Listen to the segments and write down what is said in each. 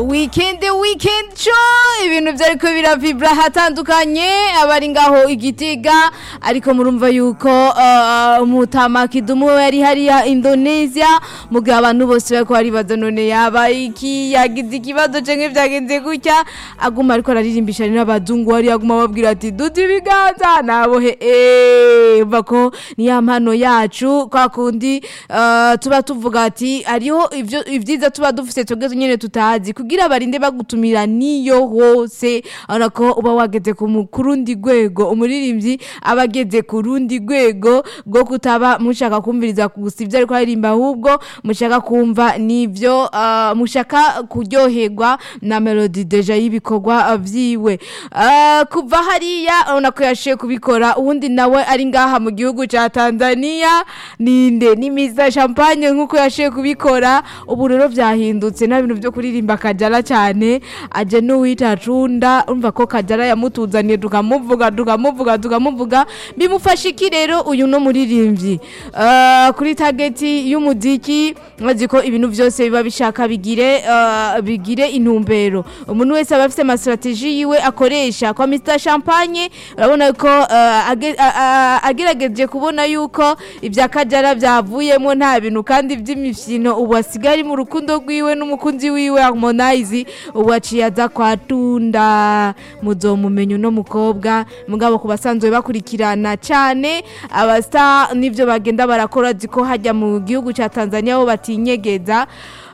weekend weekend show ibintu byariko biravibra hatandukanye abari ngaho igitega ariko murumva yuko uh, mutama kidumu we yari hariya Indonesia mugihe abantu bose bariko baribaza none yaba iki yagize ikibazo canke vyagenze gutya aguma ariko araririmbisha n'abazungu hariya aguma babwira ati duti ibiganza nabohe eh umva ko ni ya mpano yacu kwa kundi uh, tuba tuvuga ati hariho ivyo ivyiza tuba dufise twebwe nyene tutazi kugira barinde bagutumira niyo hose urabona ko uba wageze ku mu- ku rundi rwego umuririmbyi aba ageze ku rundi rwego rwo kutaba mushaka kumviriza gusa ibyo ariko aririmba ahubwo mushaka kumva n'ibyo uh, mushaka kuryoherwa na melody deja y'ibikorwa uh, vyiwe uh, kuva hariya urabona ko yashiye kubikora uwundi nawe ari ngaha mu gihugu ca Tanzania ninde ni Mr Champagne nkuko yashiye kubikora ubu rero vyahindutse nta bintu byo kuririmba kajara cyane aje n'uwita cunda urumva ko kajara yamutuzaniye tukamuvuga tukamuvuga tukamuvuga bimufasha iki rero uyu no muririmbyi uh, kuri tageti y'umuziki mazi ko ibintu byose biba bishaka bigire uh, bigire intumbero umuntu wese aba afite amastrategie yiwe akoresha kwa Mr Champagne urabona ko uh, age- a- a- agerageje kubona yuko ibya kajara byavuyemo nta bintu kandi by'imifino ubu asigaye ari mu rukundo rwiwe n'umukunzi wiwe Harmonize ubu aciye aza kwa Tunda muzomumenya uno mukobwa mugabo ku basanzwe bakurikirana cyane abasta n'ivyo bagenda barakora ziko hajya mu gihugu ca Tanzania bo batinyegeza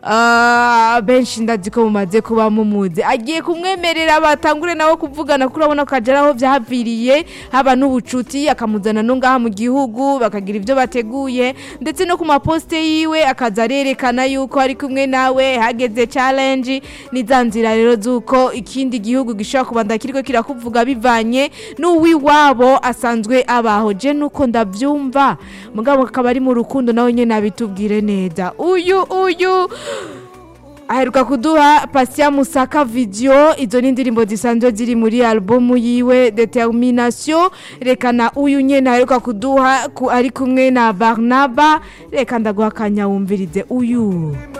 Ah, benshi ndazi ko mumaze kuba mumuzi agiye kumwemerera batangure nawe kuvugana kuri abona ko agera aho byaviriye haba n'ubucuti akamuzana no ngaha mu gihugu bakagira ibyo bateguye ndetse no ku maposite yiwe akaza arerekana yuko ari kumwe nawe hageze challenge ni za nzira rero z'uko ikindi gihugu gishobora kubanza kiriko kirakuvuga bivanye n'uwiwabo asanzwe abaho je nuko ndavyumva mugabo akaba ari mu rukundo nawe nyene abitubwire neza uyu uyu aheruka kuduha Patient Musaka video izo ni indirimbo zisanzwe ziri muri albumu yiwe Determination rekana uyu nyene aheruka kuduha ku, ari kumwe na Barnaba reka ndaguha akanya wumvirize uyu